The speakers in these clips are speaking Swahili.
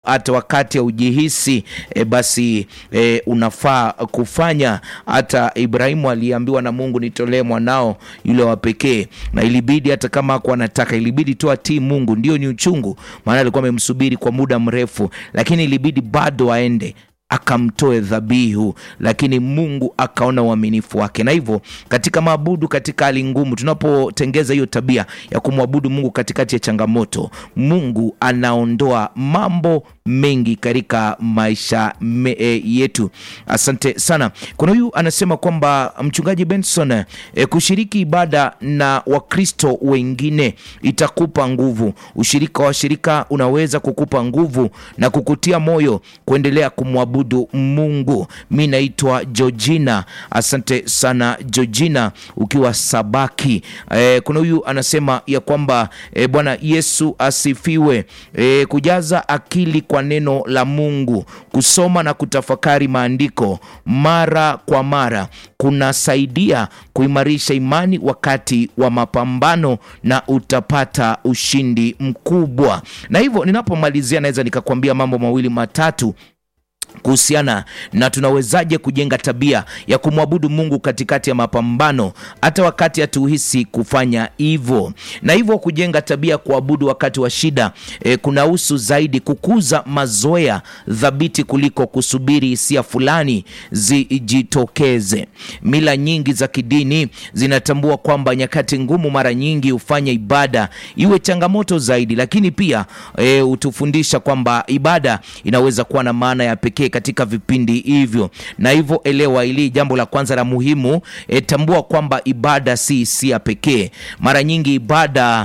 hata wakati haujihisi e, basi e, unafaa kufanya. Hata Ibrahimu aliambiwa na Mungu, nitolee mwanao yule wa pekee, na ilibidi hata kama hakuwa anataka, ilibidi tu atii Mungu. Ndio ni uchungu, maana alikuwa amemsubiri kwa muda mrefu, lakini ilibidi bado aende akamtoe dhabihu, lakini Mungu akaona uaminifu wake. Na hivyo katika maabudu, katika hali ngumu, tunapotengeza hiyo tabia ya kumwabudu Mungu katikati ya changamoto, Mungu anaondoa mambo mengi katika maisha me, e, yetu. Asante sana. Kuna huyu anasema kwamba mchungaji Benson, e, kushiriki ibada na Wakristo wengine itakupa nguvu. Ushirika wa shirika unaweza kukupa nguvu na kukutia moyo kuendelea kumwabudu Mungu. Mi naitwa Georgina. Asante sana Georgina, ukiwa Sabaki. E, kuna huyu anasema ya kwamba e, Bwana Yesu asifiwe. E, kujaza akili kwa neno la Mungu, kusoma na kutafakari maandiko mara kwa mara kunasaidia kuimarisha imani wakati wa mapambano na utapata ushindi mkubwa. Na hivyo ninapomalizia, naweza nikakwambia mambo mawili matatu kuhusiana na tunawezaje kujenga tabia ya kumwabudu Mungu katikati ya mapambano hata wakati hatuhisi kufanya hivyo. Na hivyo kujenga tabia ya kuabudu wakati wa shida e, kunahusu zaidi kukuza mazoea thabiti kuliko kusubiri hisia fulani zijitokeze. Mila nyingi za kidini zinatambua kwamba nyakati ngumu mara nyingi hufanya ibada iwe changamoto zaidi, lakini pia e, hutufundisha kwamba ibada inaweza kuwa na maana ya pekee katika vipindi hivyo. Na hivyo elewa hili jambo la kwanza la muhimu e, tambua kwamba ibada si hisia pekee. Mara nyingi ibada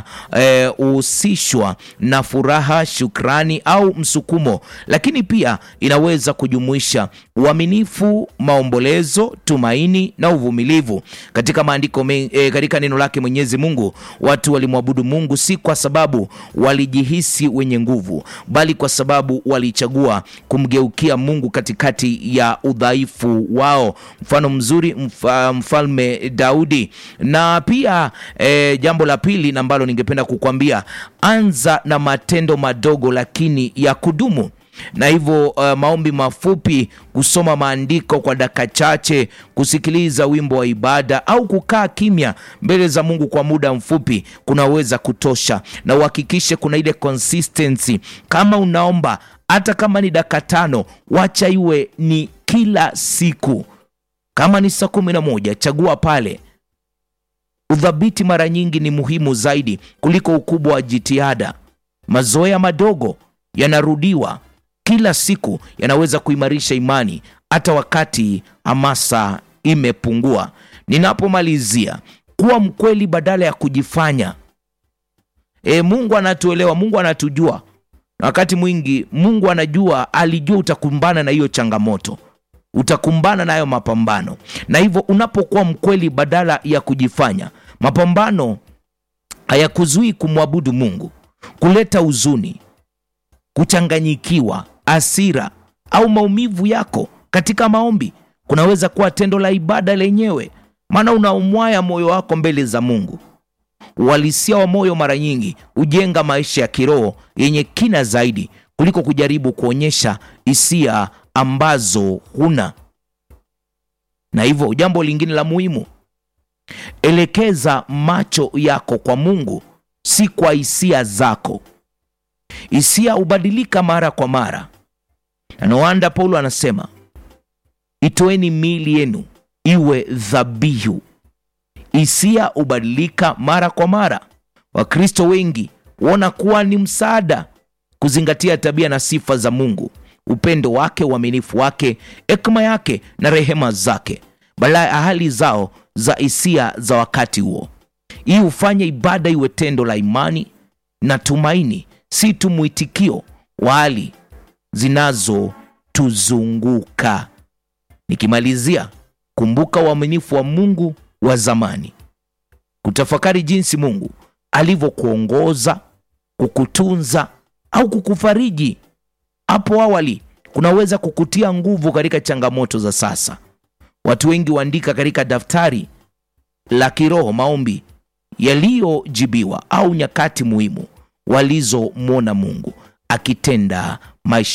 huhusishwa e, na furaha, shukrani au msukumo, lakini pia inaweza kujumuisha uaminifu, maombolezo, tumaini na uvumilivu. Katika maandiko e, katika neno lake Mwenyezi Mungu, watu walimwabudu Mungu si kwa sababu walijihisi wenye nguvu, bali kwa sababu walichagua kumgeukia Mungu katikati ya udhaifu wao. Mfano mzuri mfa, mfalme Daudi. Na pia e, jambo la pili ambalo ningependa kukwambia, anza na matendo madogo lakini ya kudumu na hivyo uh, maombi mafupi, kusoma maandiko kwa dakika chache, kusikiliza wimbo wa ibada au kukaa kimya mbele za Mungu kwa muda mfupi kunaweza kutosha, na uhakikishe kuna ile consistency. Kama unaomba hata kama ni dakika tano, wacha iwe ni kila siku. Kama ni saa kumi na moja, chagua pale. Udhabiti mara nyingi ni muhimu zaidi kuliko ukubwa wa jitihada. Mazoea madogo yanarudiwa kila siku yanaweza kuimarisha imani hata wakati hamasa imepungua. Ninapomalizia, kuwa mkweli badala ya kujifanya. E, Mungu anatuelewa, Mungu anatujua, na wakati mwingi Mungu anajua, alijua utakumbana na hiyo changamoto, utakumbana nayo mapambano, na hivyo unapokuwa mkweli badala ya kujifanya, mapambano hayakuzuii kumwabudu Mungu. Kuleta huzuni, kuchanganyikiwa hasira au maumivu yako katika maombi kunaweza kuwa tendo la ibada lenyewe, maana unaumwaya moyo wako mbele za Mungu. Uhalisia wa moyo mara nyingi hujenga maisha ya kiroho yenye kina zaidi kuliko kujaribu kuonyesha hisia ambazo huna. Na hivyo jambo lingine la muhimu, elekeza macho yako kwa Mungu, si kwa hisia zako. Hisia hubadilika mara kwa mara na noanda Paulo anasema itoeni miili yenu iwe dhabihu. Hisia hubadilika mara kwa mara. Wakristo wengi huona kuwa ni msaada kuzingatia tabia na sifa za Mungu, upendo wake, uaminifu wake, hekima yake na rehema zake, badala ya hali zao za hisia za wakati huo. Hii hufanya ibada iwe tendo la imani na tumaini, si tu mwitikio wa hali zinazotuzunguka. Nikimalizia, kumbuka uaminifu wa Mungu wa zamani, kutafakari jinsi Mungu alivyokuongoza, kukutunza au kukufariji hapo awali kunaweza kukutia nguvu katika changamoto za sasa. Watu wengi huandika katika daftari la kiroho maombi yaliyojibiwa au nyakati muhimu walizomwona Mungu akitenda maisha